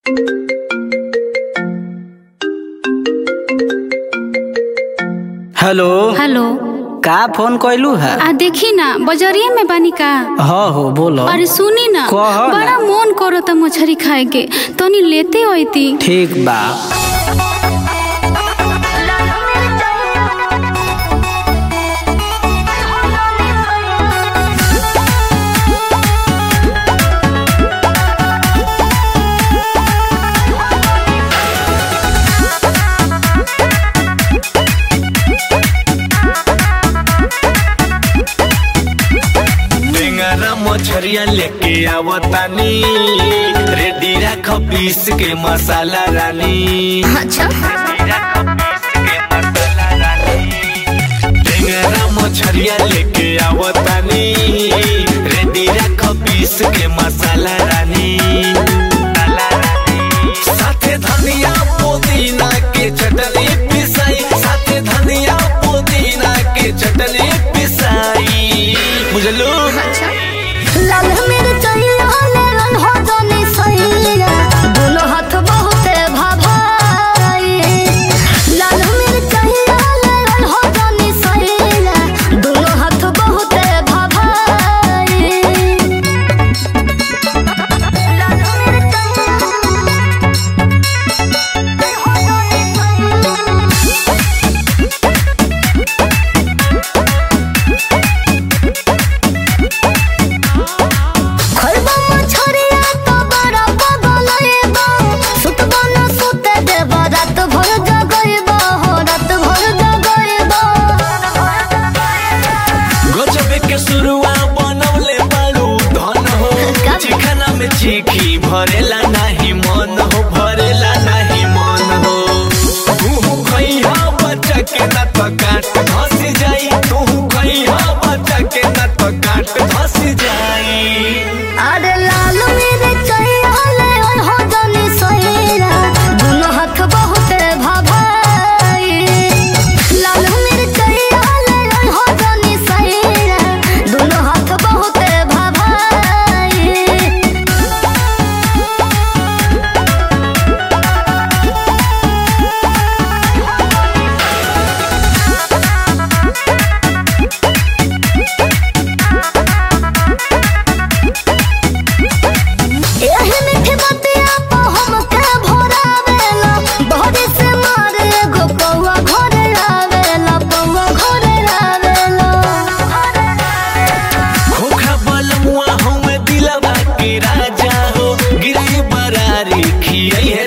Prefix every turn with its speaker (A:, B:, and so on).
A: Hello
B: hello
A: का phone कैलू है
B: आ देखी ना बजरिया में बानी का
A: हाँ हो बोलो
B: अरे सुनी ना
A: कह ना।
B: बड़ा मन करो त मछरी खाए के तनी लेते होती
A: ठीक बा
C: टेंगरा मछरिया लेके आवतानी रेडी रख पीस के मसाला रानी
B: अच्छा
C: रेडी रख पीस के मसाला रानी टेंगरा मछरिया लेके आवतानी रेडी रख पीस के मसाला रानी मसाला रानी। साथे धनिया पुदीना के चटनी पिसाई साथे धनिया पुदीना के चटनी पिसाई बुझलू
D: लाल मिर्चैया लेलन हो जानी सैया दोनों हाथ बहुते भाभाई लाल मिर्चैया लेलन हो जानी सैया दोनों हाथ बहुते भाभाई लाल मिर्चैया हो जानी खरबा मछरिया तो बड़ा बगलैबा सुतबा न सुते देबा रात भर जगैबा हो रात भर जगैबा
C: गजबे के शुरुआ बनवले बाड़ू धन हो चिखना में चिखी भरेला नाही मन हो भरेला नाही मन हो तू खइहा बच्चा के न तो काट धसी जाई तू खइहा बच्चा के न तो काट धसी जाई
D: अरे लाल मिर्चैया ले हो जानी सैरा दोनों हाथ बहुते भाभाई लाल मिर्चैया ले हो जानी सैरा दोनों हाथ बहुते भाभाई एही मीठी बतिया पे हमके भोरावेला बहरी से मारे एगो पौआ घरे आवेला पौआ घरे आवेला
C: खोखा बलमुआ हमें दिलवा के राजा हो गिरी बरारी खियाई है